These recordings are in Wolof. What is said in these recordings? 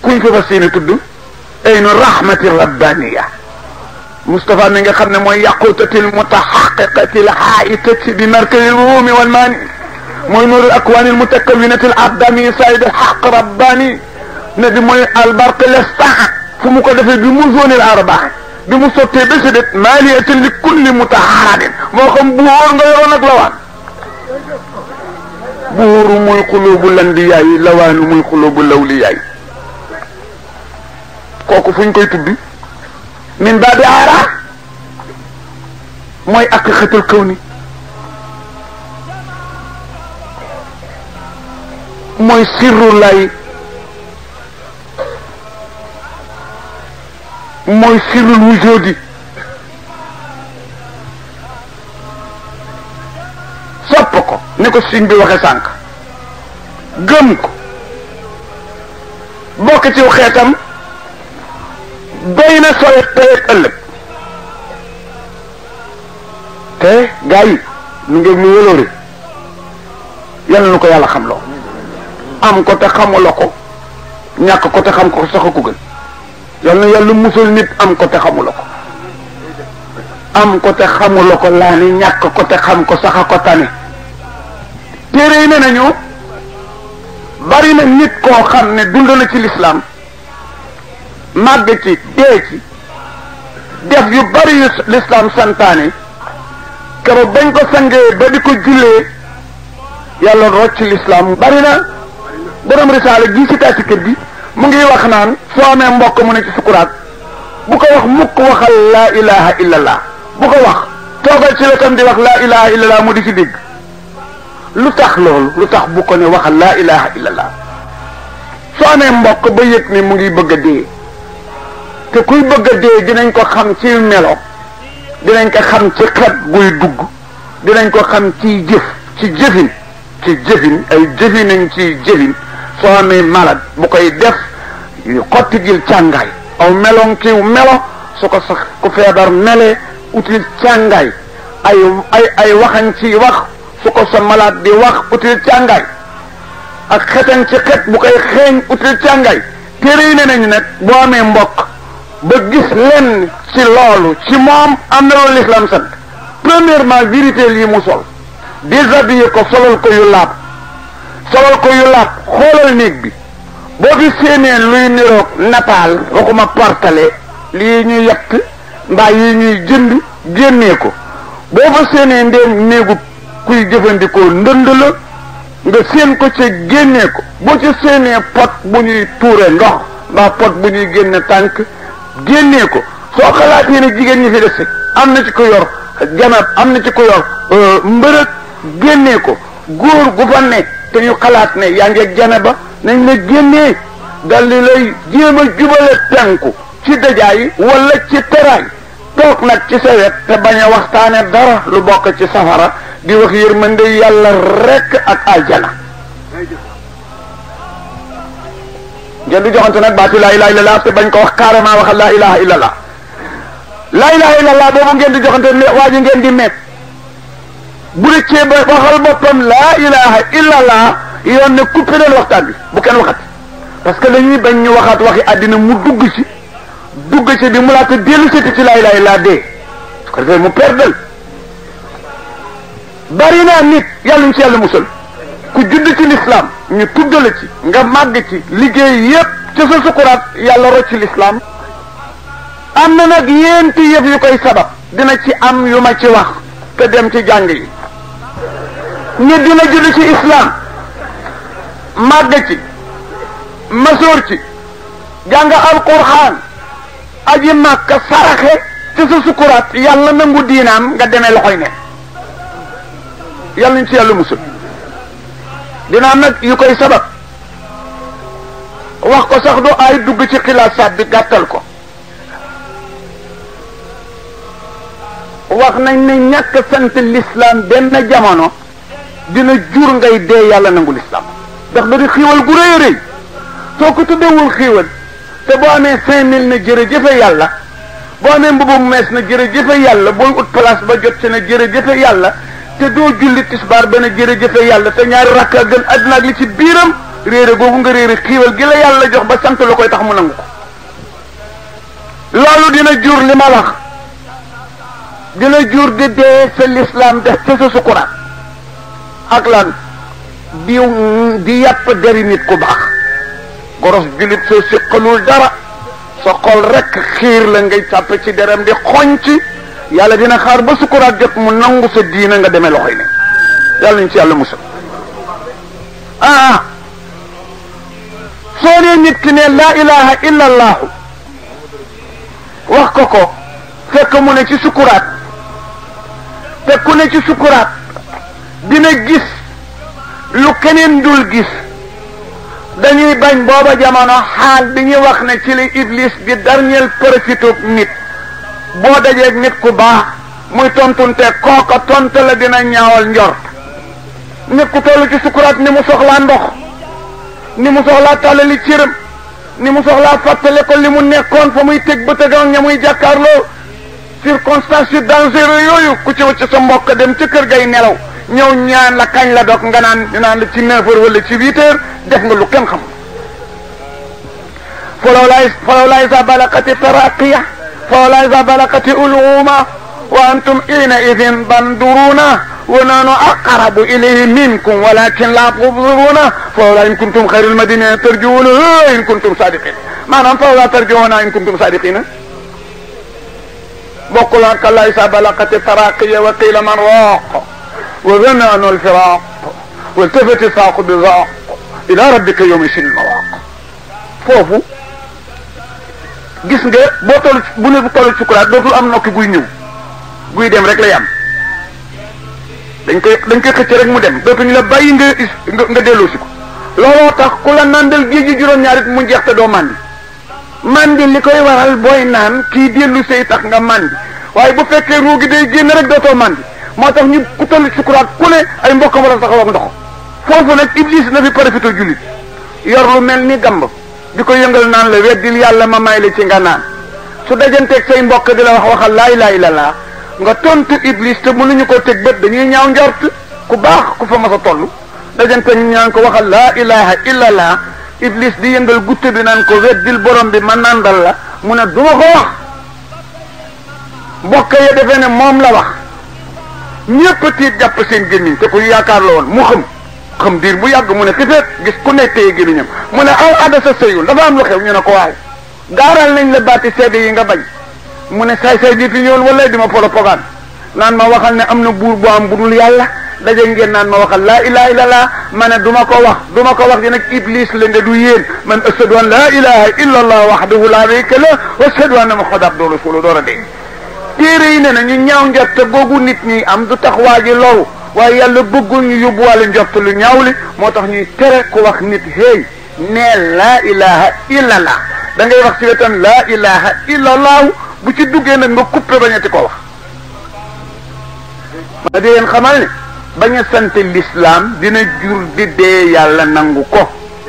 kuñ fi fas yéene tudd aynu rahmati rabbaniya Moustapha mi nga xam ne mooy yaqutatil mutahaqiqatil haitati bi markazil ruumi wal maani mooy nuurul akwaanil mutakawwinatil abdami sayyidul haq rabbani ne bi mooy albarq lestaa fu mu ko defee bi mu zonil arbaa bi mu sottee ba si det maaliyatin li kulli mutaharadin moo xam buur nga yoroon ak lawaan buuru muy xulubu landiyaay lawaanu muy xulubu lawliyaay kooku fuñ koy tuddi min baabi aara mooy aqiqatul kawni mooy sirru lay mooy sirrul wujudi sopp ko ni ko siñ bi waxe sànq gëm ko bokk ci xeetam doy na sooy tey ëllëg te gaa yi nu ngeen nu wëloore yal na ko yàlla xam loo am ko te xamuloo ko ñàkk ko te xam ko sax ko gën yal na yàlla musal nit am ko te xamuloo ko am ko te xamuloo ko laa ni ñàkk ko te xam ko sax a ko tane téere yi ne nañu bari na nit koo xam ne dund na ci lislaam màgg ci dee ci def yu bari yu lislaam santaane keroog bañ ko sangee ba di ko jullee yàlla rocc lislaam bari na borom risaale gi ci taa ci kër gi mu ngi wax naan soo amee mbokk mu ne ci sukuraat bu ko wax mukk waxal laa ilaha illallah bu ko wax toogal ci wetam di wax laa ilaha illallah mu di ci dégg lu tax loolu lu tax bu ko ne waxal laa ilaha illallah soo amee mbokk ba yëg ne mu ngi bëgg a dee te kuy bëgg a dee dinañ ko xam ci melo dinañ ko xam ci xet guy dugg dinañ ko xam ci jëf ci jëfin ci jëfin ay jëfinañ ci jëfin soo amee malade bu koy def xotti gil càngaay aw meloŋ kiw melo su ko sax ku feebar melee util càngaay ay ay ay waxañ ci wax su ko sa malade di wax util càngaay ak xetan ci xet bu koy xeeñ util càngaay téere yi ne nañu nag boo amee mbokk ba gis lenn ci loolu ci moom am na loolu l'islam sant premièrement vérité yi mu sol déshabillé ko solal ko yu laab solal ko yu laab xoolal néeg bi boo fi séenee luy niroog nataal waxuma partale lii ñuy yett mbaa yi ñuy jënd génnee ko boo fa séenee ndéem néegu kuy jëfandikoo ndënd la nga séen ko ca génnee ko boo ci séenee pot bu ñuy tuure ndox mbaa pot bu ñuy génne tànk génnee ko soo xalaatee ne jigéen ñi fi dese am na ci ko yor janab am na ci ko yor mbërëg génnee ko góor gu fa ne te ñu xalaat ne yaa ngi janaba nañ la génnee dal di lay jéem a jubale penku ci dajaay wala ci teraay toog nag ci sa wet te bañ a waxtaane dara lu bokk ci safara di wax yërmande yàlla rekk ak aljana ngeen di joxante nag baatu laa ilaha illallah te bañ ko wax carrément waxal laa ilaha illallah laa ilaha illallah boobu ngeen di joxante ne waa ji ngeen di met bu dee ba waxal boppam laa ilaha illallah yoon ne coupé leen waxtaan bi bu kenn waxat parce que dañuy bañ ñu waxaat waxi àddina mu dugg ci dugg ci bi mu laata dellu siti ci laa ilaha illallah dee su ko defee mu perdal bari naa nit yàlla ñu ci yàlla musal ku judd ci l'islam ñu tuddale ci nga màgg ci liggéey yépp ci sa sukuraat yàlla rocc ci l'islam am na nag yéenti yëf yu koy sabab dina ci am yu ma ci wax te dem ci jàng yi nit dina judd ci islam màgg ci masoor ci jàng alquran aji màkka saraxe ci sa sukuraat yàlla nangu diinaam nga demee loxoy ne yàlla ñu ci yàlla musul dina am nag yu koy sabab wax ko sax du ay dugg ci xilaasaat bi gàttal ko wax nañ ne ñàkk sant l'islam benn jamono dina jur ngay dee yàlla nangu l'islam ndax da di xiiwal gu rëy a rëy soo ko tuddewul xiiwal te boo amee cinq mille na jërëjëfe yàlla boo amee mbubu mees na jërëjëfe yàlla booy ut place ba jot ci na jërëjëfe yàlla te doo julli tisbaar benn jërëjëfe yàlla te ñaari rakka gën àddina ak li ci biiram réere googu nga réere xiiwal gi la yàlla jox ba sant la koy tax mu nangu ko loolu dina jur li ma wax dina jur di dee sa lislaam def ca sa sukuraat ak lan di di yàpp deri nit ku baax goros julit soo siqalul dara sa xol rek xiir la ngay càpp ci deram di xoñc yàlla dina xaar ba sukuraat jot mu nangu sa diina nga demee loxoy ne yàlla nañ ci yàlla musal ah soo nee nit ki ne laa ilaha illa allahu wax ko ko fekk mu ne ci sukuraat te ku ne ci sukuraat dina gis lu keneen dul gis dañuy bañ booba jamono xaal bi ñuy wax ne ci li iblis di dernier profité nit boo dajeeg nit ku baax muy tontunte kooka tonte la dina ñaawal njort nit ku toll ci sukuraat ni mu soxlaa ndox ni mu soxlaa tàllali cëram ni mu soxlaa fàttale ko li mu nekkoon fa muy teg ba tëgg ña muy jàkkaarloo circonstance yu dangereux yooyu ku ci wacc sa mbokk dem ca kër gay nelaw ñëw ñaan la kañ la dog nga naan naan la ci neuf heures wala ci huit heures def nga lu kenn xam falaw laa falaw laa isa balakati taraqiya falaw laa isa balakati uluma wa antum ina idin banduruna wa nanu aqrabu ilayhi minkum walakin la tubsiruna fawla in kuntum xayril madina tarjuuna in kuntum sadiqin maanaam fawla tarjuuna in kuntum sadiqina bokkul ak la isa balakati taraqiya wa qila man raq wa zanna anu alfiraq waltafati saaqu bi zaaq ila rabbika yawma sin mawaq foofu gis nga boo toll bu ne bu toll sukuraat dootul am nokki guy ñëw guy dem rek lay am dañ koy dañ koy xëcc rek mu dem dootuñu la bàyyi nga nga nga delloo si ko looloo tax ku la nandal géej gi juróom-ñaarit mu jeex te doo màndi màndi li koy waral booy naan kii dellu say tax nga màndi waaye bu fekkee ruu gi day génn rek dootoo màndi moo tax ñu ku toll sukuraat ku ne ay mbokkam war a taxaw ak ndox foofu nag iblis na fi profité jullit yor lu mel ni gamb di ko yëngal naan la weddil yàlla ma may la ci nga naan su dajanteeg say mbokk di la wax waxal laa ilaaha illallaah nga tontu iblis te mënuñu ko teg bët dañuy ñaaw njort ku baax ku fa mas a toll dajanteeg ñu ñaan ko waxal laa ilaaha illallaah iblis di yëngal gutte bi naan ko weddil borom bi ma nandal la mu ne duma ko wax mbokk ya defee ne moom la wax ñépp tiit jàpp seen gémmiñ te ku yaakaar la woon mu xam xam diir bu yàgg mu ne xifeet gis ku nekk téye gémmiñam mu ne aw ada sa sëyul dafa am lu xew ñu ne ko waaw gaaral nañ la baati seede yi nga bañ mu ne saay saay di fi ñëwoon wala di ma propagande naan ma waxal ne am na buur bu am bu dul yàlla daje ngeen naan ma waxal laa ilaha illallah ma ne du ma ko wax du ma ko wax di nag iblis la nde du yéen man ashhadu an laa ilaha illa allah wahdahu la sharika lah wa ashhadu anna muhammadan abduhu wa rasuluhu door a dee téere yi ne na ñu ñaaw njort googu nit ñi am du tax waa ji loru waaye yàlla bëggul ñu yóbbuwaale njort lu ñaaw li moo tax ñuy tere ku wax nit hey nee laa ilaha illallah da ngay wax ci wetam laa ilaha illallah bu ci duggee nag nga coupé bañati ko wax ma di leen xamal ne bañ a sant l'islam dina jur di dee yàlla nangu ko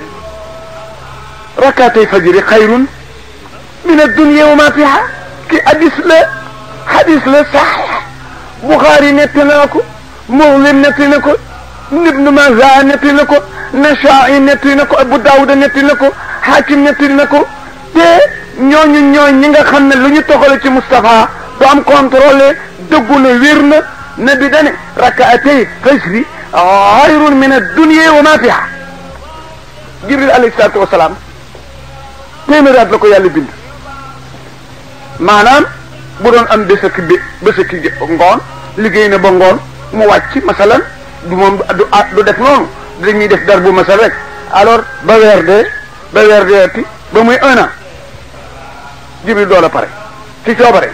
rakaatay fajri xayrun min ad-dunya wa ma fiha ki hadis la hadis la saxiix Buxaari netti na ko Muslim netti na ko Ibnu Maaja netti na ko Nasaa'i netti na ko Abu Daawuda netti na ko Hakim netti na ko te ñooñu ñooñ ñi nga xam ne lu ñu toxale ci Moustapha du am contrôlé dëggu na wér na nabi dane rakaatay fajri xayrun min ad-dunya wa ma fiha Jibril alayhi salaatu wa salaam téeméeri at la ko yàlla bind maanaam bu doon am bés ak bi bés ak ngoon liggéey na ba ngoon mu wàcc masalan du moom du du def noonu dañuy def dar bu masal rek alors ba weer dee ba weer deeti ba muy un an jibril doola pare ci coobare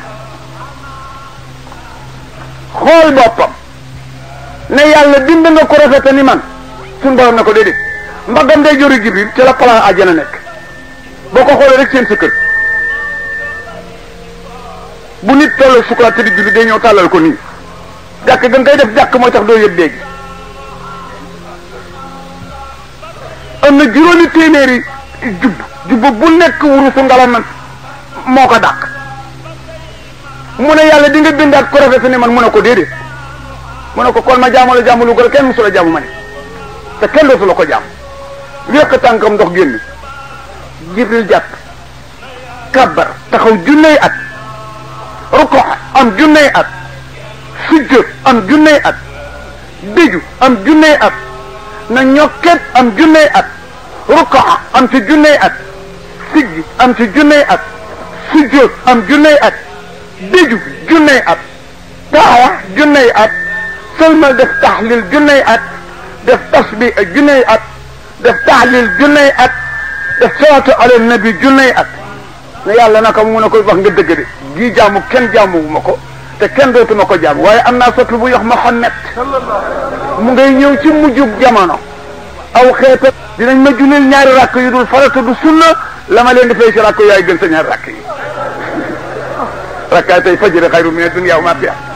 xool boppam ne yàlla bind nga ko rafete ni man suñu borom ne ko déedéet mbagam day jori jibril ci la plan àjjana nekk boo ko xoolee rek seen sa kër bu nit toll sukuraat te di julli day ñëw tàllal ko nii jàkk gën koy def jàkk mooy tax doo yëg léegi am na juróomi téeméeri jubb jubb bu nekk wurusu ngalam moo ko dàq mu ne yàlla di nga bindaat ko rafet ni man mu ne ko déedéet mu ne ko kon ma jaamu la jaamu lu ko kenn musu la jaamu ma ne te kenn dootu la ko jaam wéq tànkam ndox génn jibril jàpp kabbar taxaw junney at ruko am junney at sujjóot am junney at déju am junney at na ñokket am junney at ruko am ci junney at siggi am ci junney at sujjóot am junney at déju junney at taxawa junney at sëlmal def taxlil junney at def tasbih junney at def taxlil junney at def salaatu ala nabi junney at ne yàlla naka mu ne koy wax nga dëgg de gii jaamu kenn jaamu ma ko te kenn dootuma ko jaamu waaye am naa sotlu bu yox Muhammad mu ngay ñëw ci mujjub jamono aw xeeta dinañ ma julil ñaari rakk yu dul farata du sunna la ma leen di fay si rakk yaay gën sa ñaari rakk yi rakkaay tey fajiri xayru min dunya wa ma fiha